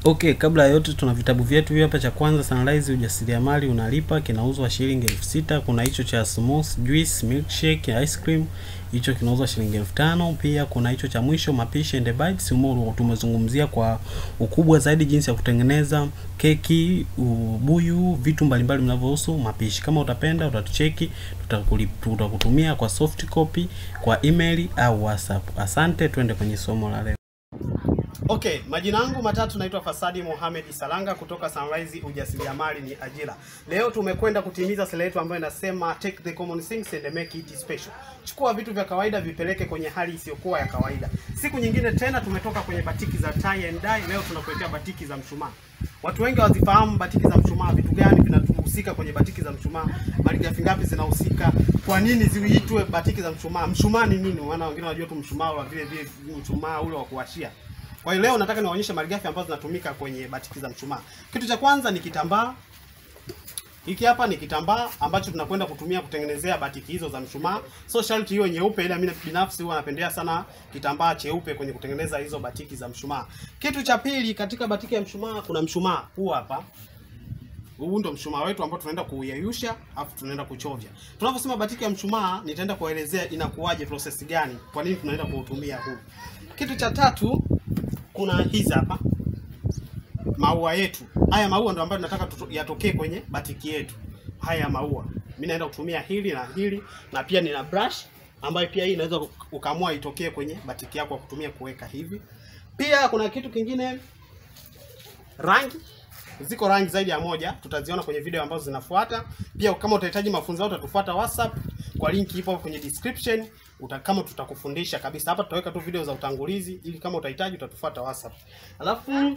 Okay, kabla ya yote tuna vitabu vyetu hivi hapa. Cha kwanza Sunrise ujasiriamali unalipa, kinauzwa shilingi elfu sita. Kuna hicho cha smooth juice milkshake ice cream, hicho kinauzwa shilingi elfu tano. Pia kuna hicho cha mwisho mapishi and bites, humo tumezungumzia kwa ukubwa zaidi jinsi ya kutengeneza keki, ubuyu, vitu mbalimbali vinavyohusu mapishi. Kama utapenda utatucheki, tutakuli- tutakutumia kwa soft copy kwa email au WhatsApp. Asante, twende kwenye somo la leo. Okay, majina yangu matatu naitwa Fasadi Mohamed Salanga kutoka Sunrise ujasiriamali ni ajira. Leo tumekwenda kutimiza sera yetu ambayo inasema take the common things and make it special. Chukua vitu vya kawaida vipeleke kwenye hali isiyokuwa ya kawaida. Siku nyingine tena tumetoka kwenye batiki za tie and dye, leo tunakuletea batiki za mshumaa. Watu wengi hawazifahamu batiki za mshumaa, vitu gani vinahusika kwenye batiki za mshumaa, malighafi ngapi zinahusika, kwa nini ziitwe batiki za mshumaa. Mshumaa ni nini? Maana wengine wanajua tu mshumaa wa vile vile mshumaa ule wa kuwashia. Kwa hiyo leo nataka niwaonyeshe malighafi ambazo zinatumika kwenye batiki za mshumaa. Kitu cha kwanza ni kitambaa. Hiki hapa ni kitambaa ambacho tunakwenda kutumia kutengenezea batiki hizo za mshumaa. So sharti hiyo nyeupe, ila mimi binafsi huwa napendelea sana kitambaa cheupe kwenye kutengeneza hizo batiki za mshumaa. Kitu cha pili, katika batiki ya mshumaa kuna mshumaa huu hapa. Huu ndo mshumaa wetu ambao tunaenda kuuyeyusha afu tunaenda kuchovya. Tunaposema batiki ya mshumaa, nitaenda kuelezea inakuwaje, process gani, kwa nini tunaenda kuutumia huu. Kitu cha tatu kuna hizi hapa maua yetu. Haya maua ndo ambayo tunataka tuto- yatokee kwenye batiki yetu. Haya maua, mimi naenda kutumia hili na hili, na pia nina brush ambayo pia hii inaweza ukaamua itokee kwenye batiki yako kwa kutumia kuweka hivi. Pia kuna kitu kingine, rangi ziko rangi zaidi ya moja, tutaziona kwenye video ambazo zinafuata. Pia kama utahitaji mafunzo yao, utatufuata WhatsApp kwa linki ipo kwenye description. Uta, kama tutakufundisha kabisa hapa, tutaweka tu video za utangulizi, ili kama utahitaji utatufuata WhatsApp. Alafu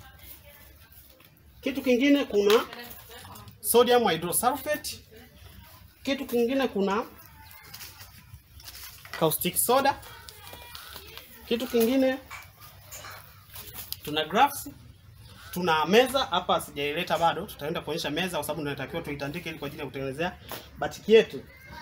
kitu kingine kuna sodium hydrosulfate. Kitu kingine kuna caustic soda. Kitu kingine tuna graphs tuna meza hapa, sijaileta bado, tutaenda kuonyesha meza kwa sababu tunatakiwa tuitandike ili kwa ajili ya kutengenezea batiki yetu.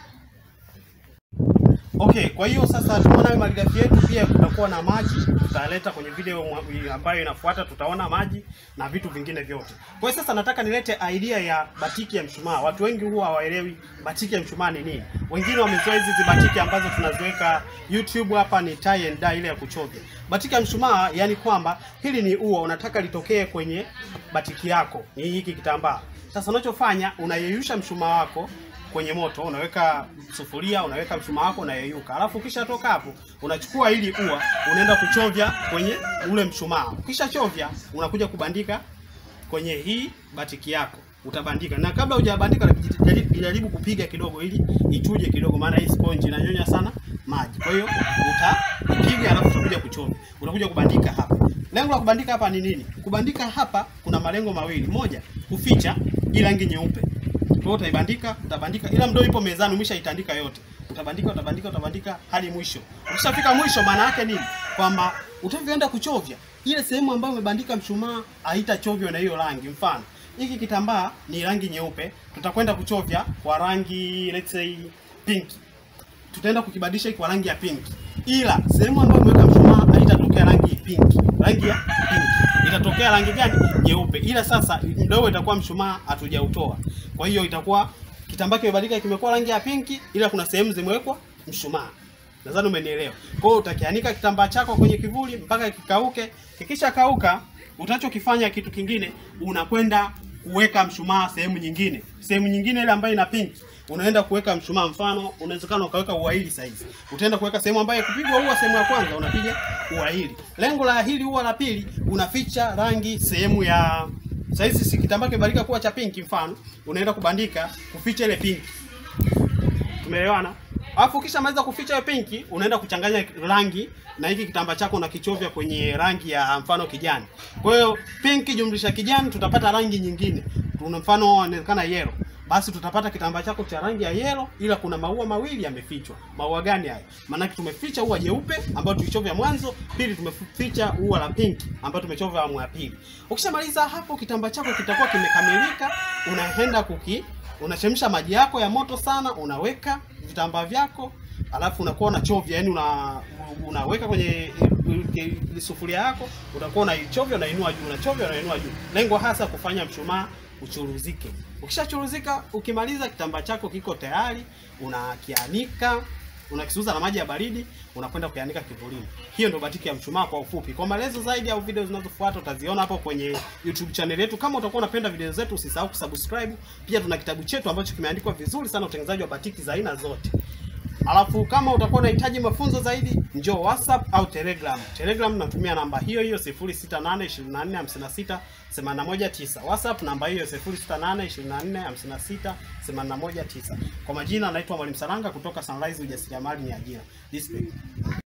Okay, kwa hiyo sasa tumeona malighafi yetu, pia kutakuwa na maji, tutaleta kwenye video mwa- ambayo inafuata, tutaona maji na vitu vingine vyote. Kwa hiyo sasa nataka nilete idea ya batiki ya mshumaa. Watu wengi huwa hawaelewi batiki ya mshumaa ni nini. Wengine wamezoea hizi batiki ambazo tunaziweka YouTube hapa, ni tie and dye ile ya kuchovya. Batiki ya mshumaa, yani kwamba hili ni ua, unataka litokee kwenye batiki yako, ni hiki kitambaa. Sasa unachofanya unayeyusha mshumaa wako kwenye moto, unaweka sufuria, unaweka mshumaa wako unayeyuka. Alafu ukishatoka hapo, unachukua hili ua, unaenda kuchovya kwenye ule mshumaa. Ukishachovya, unakuja kubandika kwenye hii batiki yako utabandika, na kabla hujabandika jaribu- jaribu kupiga kidogo ili ichuje kidogo, maana hii sponge inanyonya sana maji. Kwa hiyo utapiga, alafu utakuja kuchovya, utakuja kubandika hapa. Lengo la kubandika hapa ni nini? Kubandika hapa kuna malengo mawili, moja kuficha hii rangi nyeupe kwa hiyo utaibandika, utabandika, ila mdo ipo mezani, umeshaitandika yote. Utabandika, utabandika, utabandika hadi mwisho. Ukishafika mwisho, maana yake nini? Kwamba utavyoenda kuchovya ile sehemu ambayo umebandika mshumaa haitachovywa na hiyo rangi. Mfano, hiki kitambaa ni rangi nyeupe, tutakwenda kuchovya kwa rangi let's say pink. Tutaenda kukibadilisha hiki kwa rangi ya pink, ila sehemu ambayo umeweka mshumaa haitatokea rangi pink, rangi ya pink itatokea rangi gani? Nyeupe. Ila sasa mdogo itakuwa mshumaa hatujautoa, kwa hiyo itakuwa kitambaa kimebadilika, kimekuwa rangi ya pinki, ila kuna sehemu zimewekwa mshumaa. Nadhani umenielewa. Kwa hiyo utakianika kitambaa chako kwenye kivuli mpaka kikauke. Kikisha kauka, utachokifanya kitu kingine, unakwenda kuweka mshumaa sehemu nyingine, sehemu nyingine ile ambayo ina pinki unaenda kuweka mshumaa. Mfano, unawezekana ukaweka ua hili saizi, utaenda kuweka sehemu ambayo kupigwa ua, sehemu ya kwanza unapiga ua hili. Lengo la hili ua la pili, unaficha rangi sehemu ya saizi, si kitambaa kimebadilika kuwa cha pinki, mfano unaenda kubandika kuficha ile pinki. Tumeelewana? Alafu ukishamaliza kuficha hiyo pinki, unaenda kuchanganya rangi na hiki kitambaa chako na kichovya kwenye rangi ya mfano kijani. Kwa hiyo pinki jumlisha kijani, tutapata rangi nyingine. Tuna mfano inaonekana yellow. Basi tutapata kitambaa chako cha rangi ya yellow, ila kuna maua mawili yamefichwa. Maua gani haya? Maanake tumeficha ua jeupe ambayo tulichovya mwanzo, pili tumeficha ua la pinki ambayo tumechovya awamu ya pili. Ukishamaliza hapo, kitambaa chako kitakuwa kimekamilika, unaenda kuki unachemsha maji yako ya moto sana, unaweka vitambaa vyako, alafu unakuwa unachovya, yani una unaweka kwenye eh, sufuria yako, utakuwa unaichovya unainua juu, unachovya unainua juu. Lengo hasa kufanya mshumaa uchuruzike. Ukishachuruzika, ukimaliza kitambaa chako kiko tayari, unakianika unakisuuza na maji ya baridi, unakwenda kuianika kivulini. Hiyo ndio batiki ya mshumaa kwa ufupi. Kwa maelezo zaidi au video zinazofuata utaziona hapo kwenye YouTube channel yetu. Kama utakuwa unapenda video zetu, usisahau kusubscribe. Pia tuna kitabu chetu ambacho kimeandikwa vizuri sana utengenezaji wa batiki za aina zote. Alafu kama utakuwa unahitaji mafunzo zaidi, njoo WhatsApp au Telegram. Telegram natumia namba hiyo hiyo 0682456819. WhatsApp namba hiyo 0682456819. Kwa majina naitwa Mwalimu Saranga kutoka Sunrise Ujasiriamali ni ajira. Respect.